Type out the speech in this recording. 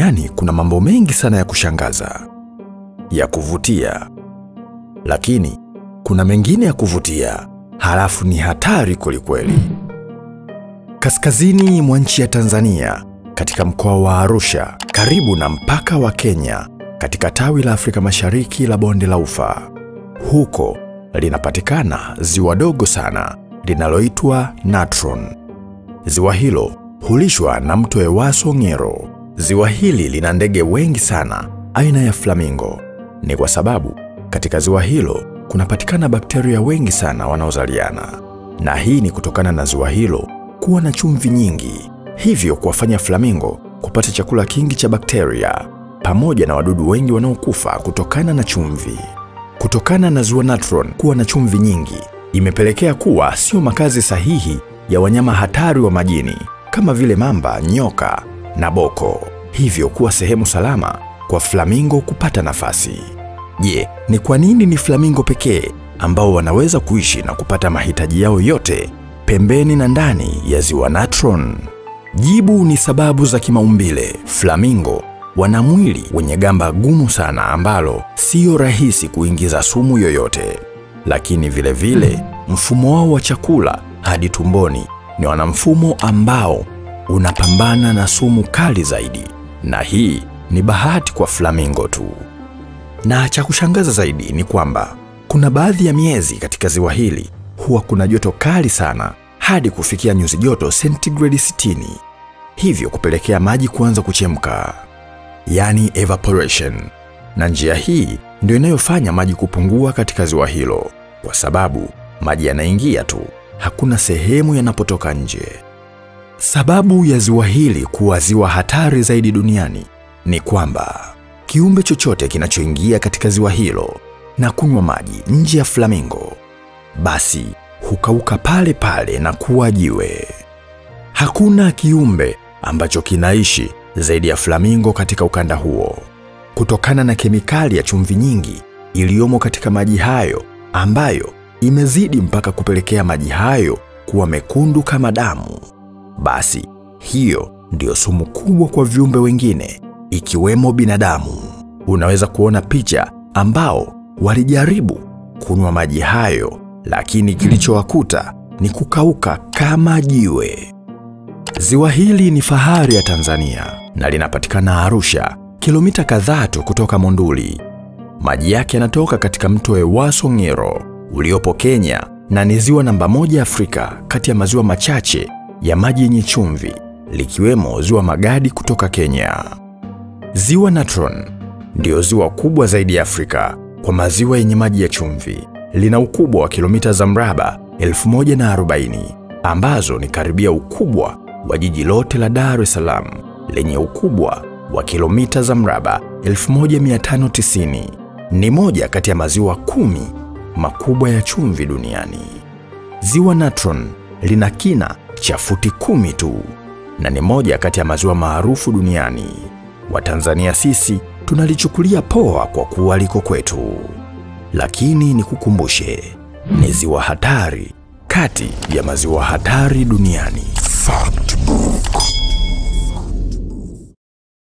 duniani kuna mambo mengi sana ya kushangaza, ya kuvutia, lakini kuna mengine ya kuvutia halafu ni hatari kwelikweli. Kaskazini mwa nchi ya Tanzania, katika mkoa wa Arusha, karibu na mpaka wa Kenya, katika tawi la Afrika Mashariki la bonde la Ufa, huko linapatikana ziwa dogo sana linaloitwa Natron. Ziwa hilo hulishwa na mto Ewaso Ngero. Ziwa hili lina ndege wengi sana aina ya flamingo. Ni kwa sababu katika ziwa hilo kunapatikana bakteria wengi sana wanaozaliana, na hii ni kutokana na ziwa hilo kuwa na chumvi nyingi, hivyo kuwafanya flamingo kupata chakula kingi cha bakteria pamoja na wadudu wengi wanaokufa kutokana na chumvi. Kutokana na ziwa Natron kuwa na chumvi nyingi, imepelekea kuwa sio makazi sahihi ya wanyama hatari wa majini kama vile mamba, nyoka na boko, hivyo kuwa sehemu salama kwa flamingo kupata nafasi. Je, ni kwa nini ni flamingo pekee ambao wanaweza kuishi na kupata mahitaji yao yote pembeni na ndani ya ziwa Natron? Jibu ni sababu za kimaumbile. Flamingo wana mwili wenye gamba gumu sana ambalo sio rahisi kuingiza sumu yoyote, lakini vile vile mfumo wao wa chakula hadi tumboni ni wana mfumo ambao unapambana na sumu kali zaidi, na hii ni bahati kwa flamingo tu. Na cha kushangaza zaidi ni kwamba kuna baadhi ya miezi katika ziwa hili huwa kuna joto kali sana hadi kufikia nyuzi joto sentigredi 60, hivyo kupelekea maji kuanza kuchemka, yani evaporation. Na njia hii ndio inayofanya maji kupungua katika ziwa hilo, kwa sababu maji yanaingia tu, hakuna sehemu yanapotoka nje. Sababu ya ziwa hili kuwa ziwa hatari zaidi duniani ni kwamba kiumbe chochote kinachoingia katika ziwa hilo na kunywa maji nje ya flamingo, basi hukauka pale pale na kuwa jiwe. Hakuna kiumbe ambacho kinaishi zaidi ya flamingo katika ukanda huo, kutokana na kemikali ya chumvi nyingi iliyomo katika maji hayo, ambayo imezidi mpaka kupelekea maji hayo kuwa mekundu kama damu. Basi hiyo ndiyo sumu kubwa kwa viumbe wengine ikiwemo binadamu. Unaweza kuona picha ambao walijaribu kunywa maji hayo, lakini kilichowakuta ni kukauka kama jiwe. Ziwa hili ni fahari ya Tanzania na linapatikana Arusha, kilomita kadhaa tu kutoka Monduli. Maji yake yanatoka katika mto Ewaso Ngero uliopo Kenya na ni ziwa namba moja Afrika kati ya maziwa machache ya maji yenye chumvi likiwemo ziwa Magadi kutoka Kenya. Ziwa Natron ndiyo ziwa kubwa zaidi ya Afrika kwa maziwa yenye maji ya chumvi. Lina ukubwa wa kilomita za mraba 1040 ambazo ni karibia ukubwa wa jiji lote la Dar es Salaam lenye ukubwa wa kilomita za mraba 1590. Ni moja kati ya maziwa kumi makubwa ya chumvi duniani. Ziwa Natron lina kina cha futi kumi tu na ni moja kati ya maziwa maarufu duniani. Watanzania sisi tunalichukulia poa kwa kuwa liko kwetu, lakini nikukumbushe, ni ziwa hatari kati ya maziwa hatari duniani. Fact Book.